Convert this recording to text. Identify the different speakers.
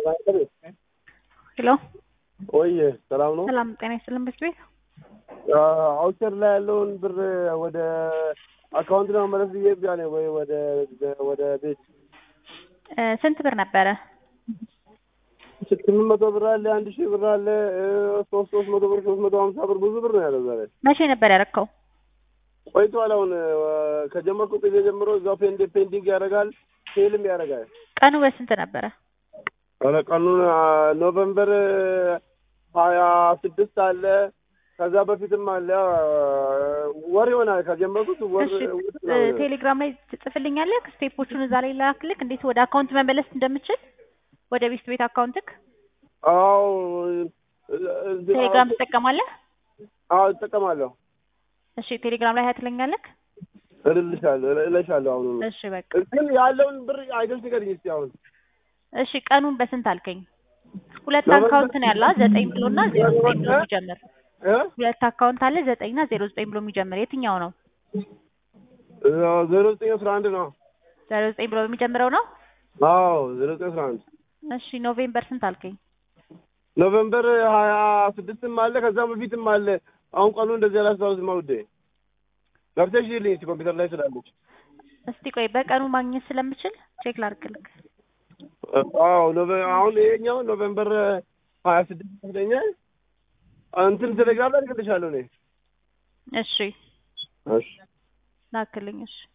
Speaker 1: ሄሎ
Speaker 2: ወይ ሰላም ነው?
Speaker 1: ሰላም ጤና ይስጥልን። በስት ቤት
Speaker 2: አውቸር ላይ ያለውን ብር ወደ አካውንት ለመመለስ ብዬ ብያ ነው ወይ ወደ ወደ ቤት
Speaker 1: እ ስንት ብር ነበረ?
Speaker 2: ስምንት መቶ ብር አለ፣ አንድ ሺህ ብር አለ፣ ሶስት ሶስት መቶ ብር፣ ሶስት መቶ ሀምሳ ብር ብዙ ብር ነው ያለው ዛሬ።
Speaker 1: መቼ ነበር ያረከው?
Speaker 2: ቆይቷል። አሁን ከጀመርኩ ጊዜ ጀምሮ እዛው ፔንድ ፔንዲንግ ያደርጋል፣ ፌልም ያደርጋል።
Speaker 1: ቀኑ በስንት ነበረ?
Speaker 2: ኧረ ቀኑን ኖቨምበር ሀያ ስድስት አለ ከዛ በፊትም አለ ወር ይሆናል ከጀመርኩት ወር
Speaker 1: እሺ ቴሌግራም ላይ ትጽፍልኛለህ? ስቴፖቹን እዛ ላይ ላክልክ፣ እንዴት ወደ አካውንት መመለስ እንደምችል ወደ ቤስት ቤት አካውንትክ።
Speaker 2: አዎ
Speaker 1: ቴሌግራም ትጠቀማለህ?
Speaker 2: አዎ እጠቀማለሁ።
Speaker 1: እሺ ቴሌግራም ላይ ሀያ ትለኛለህ?
Speaker 2: እልልሻለሁ እልልሻለሁ። አሁን
Speaker 1: እሺ በቃ
Speaker 2: ግን ያለውን ብር አይገልጽ ንገሪኝ እስኪ አሁን
Speaker 1: እሺ ቀኑን በስንት አልከኝ? ሁለት አካውንት ነው ያለው ዘጠኝ ብሎ እና ዜሮ ዘጠኝ ብሎ የሚጀምር
Speaker 2: እ
Speaker 1: ሁለት አካውንት አለ ዘጠኝ እና ዜሮ ዘጠኝ ብሎ የሚጀምር የትኛው ነው?
Speaker 2: ዜሮ ዘጠኝ አስራ አንድ ነው።
Speaker 1: ዜሮ ዘጠኝ ብሎ የሚጀምረው ነው።
Speaker 2: አዎ ዜሮ ዘጠኝ አስራ አንድ
Speaker 1: እሺ ኖቬምበር ስንት አልከኝ?
Speaker 2: ኖቨምበር ሀያ ስድስትም አለ ከዛ በፊትም አለ። አሁን ቀኑ እንደዚህ አላስታውስም ውዴ። ገብተሽ ይልኝ እስኪ ኮምፒውተር ላይ ስላለች።
Speaker 1: እስቲ ቆይ በቀኑ ማግኘት ስለምችል ቼክ ላድርግልክ።
Speaker 2: አዎ ኖቨ- አሁን ይሄኛው ኖቨምበር ሀያ ስድስት ይመስለኛል። እንትን ቴሌግራም ላይ ልክልሻለሁ እኔ።
Speaker 1: እሺ
Speaker 2: እሺ
Speaker 1: ላክልኝ። እሺ